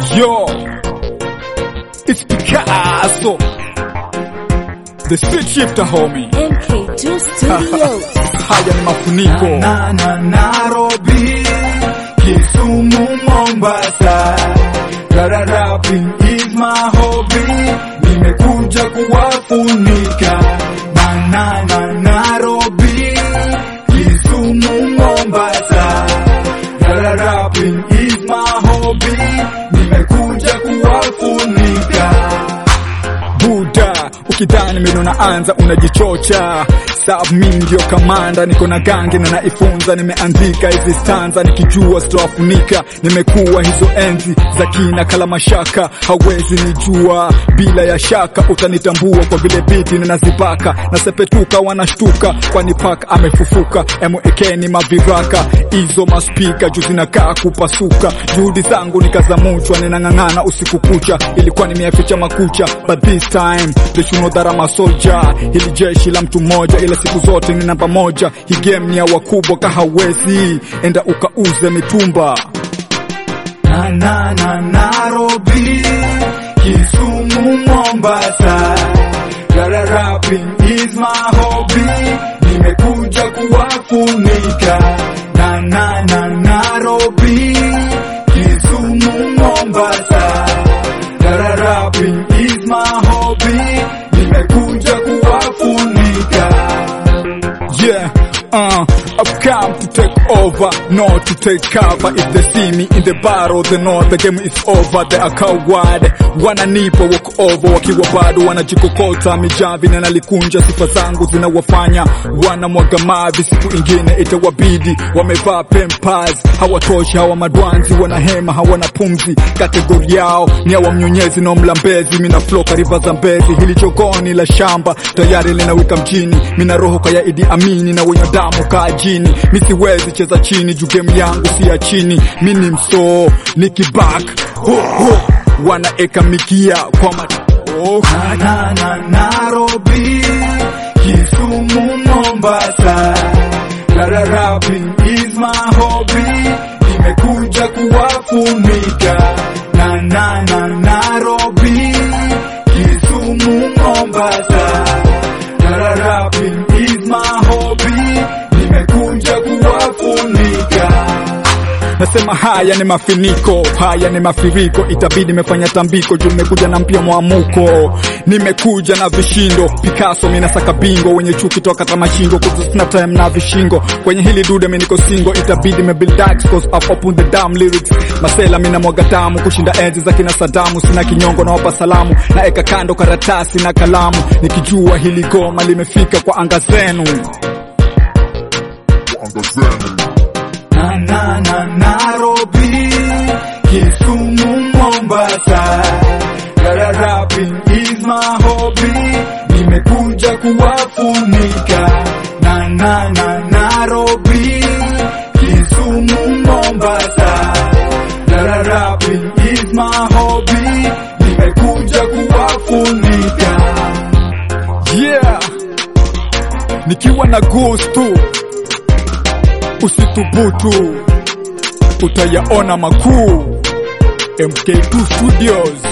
Yo, it's Picasso, the street shifter homie. MK2 Studios. Haya ni mafuniko na na Nairobi, Kisumu, Mombasa. Rara rapping is my hobby, nimekuja kuwafunika na na na Nairobi, Kisumu, Mombasa. Rara rapping is my hobby, nimekuja kuwafunika Buda, ukidhani mimi naanza unajichocha. Sab mimi ndio kamanda, niko na gangi na naifunza. Nimeandika hizi stanza nikijua sitowafunika. Nimekuwa hizo enzi za kina kala mashaka, hawezi nijua bila ya shaka. Utanitambua kwa vile biti ninazipaka, nasepetuka wanashtuka, kwani paka amefufuka. Emwekeni maviraka hizo maspika juu zinakaa kupasuka. Juhudi zangu nikazamuchwa, ninang'ang'ana usiku kucha, ilikuwa nimeyaficha makucha, but this time they should know that I'm a soldier. Hili jeshi la mtu mmoja, ila siku zote ni namba moja. Hii game ni ya wakubwa, kahawezi enda ukauze mitumba. na na na Nairobi, Kisumu, Mombasa. Rara rapping is my hobby, nimekuja kuwafunika. Na na na Nairobi, Kisumu, Mombasa. Rara rapping is my hobby, nimekuja kuwafunika. Yeah, uh, I've come to take over, not to take cover. If they see me in the battle, they know the game is over. They are coward, wananipa walk over, wakiwa bado wanajikokota mijavi na nalikunja. Sifa zangu zinawafanya wanamwaga mavi, siku ingine itawabidi wamevaa pempas. Hawatoshi hawa madwanzi, wanahema hawana pumzi. Kategori yao ni hawa mnyonyezi na mlambezi. Mina flow kariba za mbezi, hili jogoni la shamba tayari linawika mjini. Mina roho kaya Idi Amini na wenye damu kaa jini. Mi siwezi cheza chini juu game yangu si ya chini. Mi ni msoo nikibak ho, ho. wanaeka mikia kwa mat oh. na na na Nairobi, Kisumu, Mombasa. Rara rapping is my hobby, nimekuja kuwafunika. Na na na Nairobi, Kisumu, Mombasa. Rara rapping is my hobby, nimekuja kuwafunika. Nasema haya ni mafiniko, haya ni mafuriko, itabidi nimefanya tambiko juu nimekuja na mpya mwamuko, nimekuja na vishindo Picasso, mina saka bingo, wenye chuki toka kama shingo, cause sina time na vishingo kwenye hili dude, mimi niko single, itabidi me build dax cause I've opened the damn lyrics, masela mina mwaga damu kushinda enzi za kina Sadamu, sina kinyongo na wapa salamu, na eka kando karatasi na kalamu, nikijua hili goma limefika kwa anga zenu. na na na Nairobi, Kisumu, Mombasa. Rara rapping is my hobby, nimekuja kuwafunika. Na na na Nairobi, Kisumu, Mombasa. Rara rapping is my hobby, nimekuja kuwafunika. Yeah, nikiwa na gustu, usithubutu, utayaona makuu. MK2 Studios.